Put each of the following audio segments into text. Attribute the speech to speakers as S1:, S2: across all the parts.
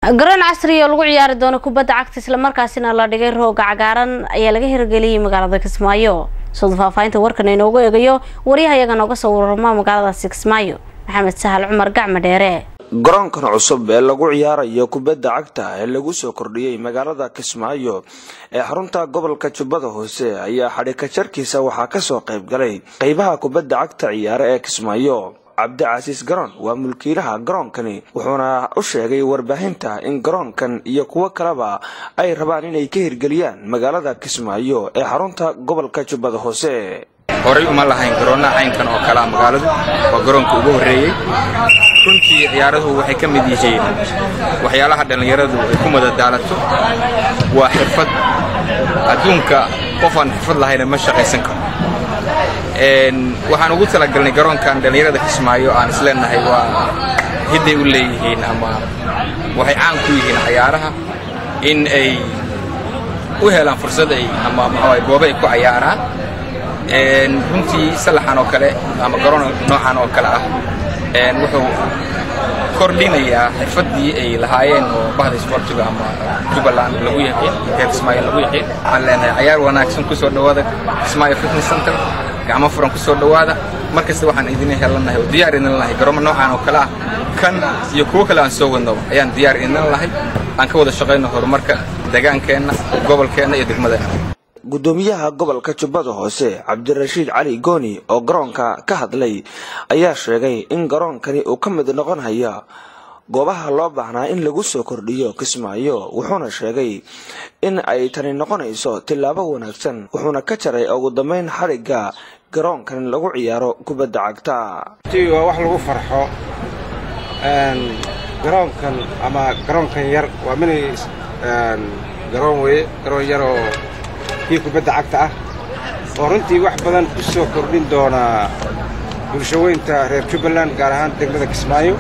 S1: garoon casri oo lagu ciyaari doono kubadda cagta islamarkaasina la dhigay rooga cagaaran ayaa laga hirgeliyay magaalada kismaayo sida faahfaahinta warkan inoogu eegayo waryahayaga nooga soo warama magaaladaasi kismaayo maxamed sahal cumar gacma dheere
S2: garoonkan cusub ee lagu ciyaarayo kubadda cagta ee lagu soo kordhiyey magaalada kismaayo ee xarunta gobolka jubbada hoose ayaa xadhika jarkiisa waxaa kasoo qayb galay qeybaha kubadda cagta ciyaare ee kismaayo cabdicasiis garoon waa mulkiilaha garoonkani wuxuuna u sheegay warbaahinta in garoonkan iyo kuwo kaleba ay rabaan inay ka hirgeliyaan magaalada kismaayo ee xarunta gobolka jubbada hoose
S3: horay uma lahayn garoonnaha caynkan oo kalea magaaladu waa garoonka ugu horreeyey runtii ciyaaruhu waxay ka mid yihiin waxyaalaha dhallinyaradu ay ku madadaalato waa xirfad adduunka qof aan xirfad lahayna ma shaqaysan karo waxaan ugu talagalnay garoonkan dhallinyarada kismaayo aan isleenahay waa hidday u leeyihiin ama waxay caan ku yihiin cayaaraha in ay u helaan fursad ay ama maxaa goobo ay ku cayaaraan runtii salaxan oo kale ama garoon noocan oo kale ah wuxuu kordhinayaa xirfaddii ay lahaayeen oo bahda isboortiga ama jubbaland lagu yaqiin reer kismaayo lagu yaqiin waxaan leenahay cayaar wanaagsan kusoo dhowaada kismaayo fitness center gacmo furan kusoo dhowaada mar kasta waxaan idin helanahay oo diyaar idin lahay garoomo noocan oo kale ah kan iyo kuwo kale aan soo wadnaba ayaan diyaar idin lahay aan ka wada shaqayno horumarka degaankeenna gobolkeenna iyo degmadeenna
S2: gudoomiyaha gobolka jubbada hoose cabdirashiid cali gooni oo garoonka ka hadlay ayaa sheegay in garoonkani uu ka mid noqonaya goobaha loo baahnaa in lagu soo kordhiyo kismaayo wuxuuna sheegay in ay tani noqonayso tillaabo wanaagsan wuxuuna ka jaray ugu dambeyn xadhigga garoonkan lagu ciyaaro kubadda cagta
S4: waa wax lagu farxo garoonkan ama garoonkan yar waa mini garoon weye garoon yaroo kii kubadda cagta ah oo runtii wax badan u soo kordhin doonaa bulshaweynta reer jubbaland gaar ahaan degmada kismaayo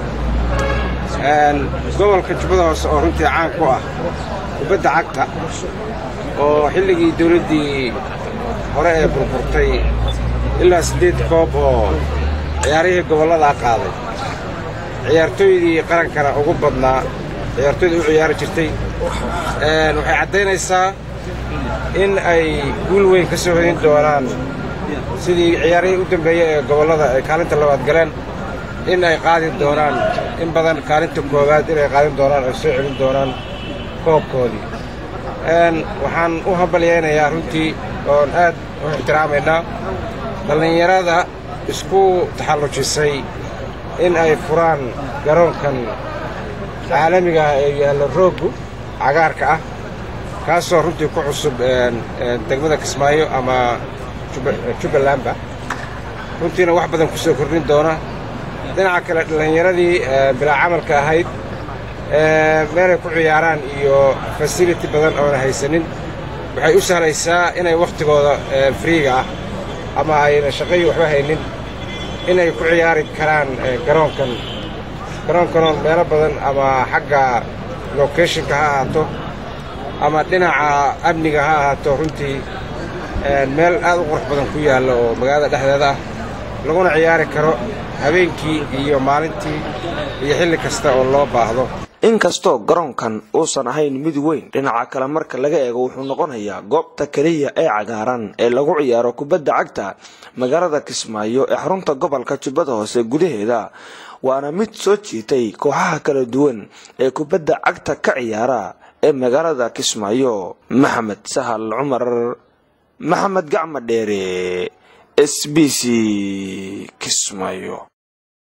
S4: gobolka jubbada hoose oo runtii caan ku ah kubadda cagta oo xilligii dawladdii hore ee burburtay ilaa siddeed koob oo ciyaarihii gobolladaa qaaday ciyaartooydii qarankana ugu badnaa ciyaartooyda u ciyaari jirtay waxay caddaynaysaa in ay guul weyn ka soo hodin doonaan sidii ciyaarihii u dambeeyey ee gobollada ay kaalinta labaad galeen in ay qaadi doonaan in badan kaalinta koowaad inay qaadin doonaan ay soo celin doonaan koobkoodii waxaan u hambalyaynayaa runtii oon aad u ixtiraamaynaa dhallinyarada isku taxallujisay in ay furaan garoonkan caalamiga ah ee yaallo rooggu cagaarka ah kaasoo runtii ku cusub degmada kismaayo ama jubbalandba runtiina wax badan ku soo kordhin doona dhinaca kale dhallinyaradii bilaa camalka ahayd meelay ku ciyaaraan iyo fasility badan oona haysanin waxay u sahlaysaa inay wakhtigooda friiga ah ama ayna shaqayi waxba haynin inay ku ciyaari karaan garoonkan garoonkanoon meelo badan ama xagga locationka ha ahaato ama dhinaca amniga ha ahaato runtii meel aad u qurux badan ku yaalla oo magaalada dhexdeeda ah laguna ciyaari karo habeenkii iyo maalintii iyo xilli kasta oo loo baahdo
S2: inkastoo garoonkan uusan ahayn mid weyn dhinaca kale marka laga eego wuxuu noqonayaa goobta keliya ee cagaaran ee lagu ciyaaro kubadda cagta magaalada kismaayo ee xarunta gobolka jubbada hoose gudaheeda waana mid soo jiitay kooxaha kala duwan ee kubadda cagta ka ciyaara ee magaalada kismaayo maxamed sahal cumar maxamed gacma dheere s b c kismaayo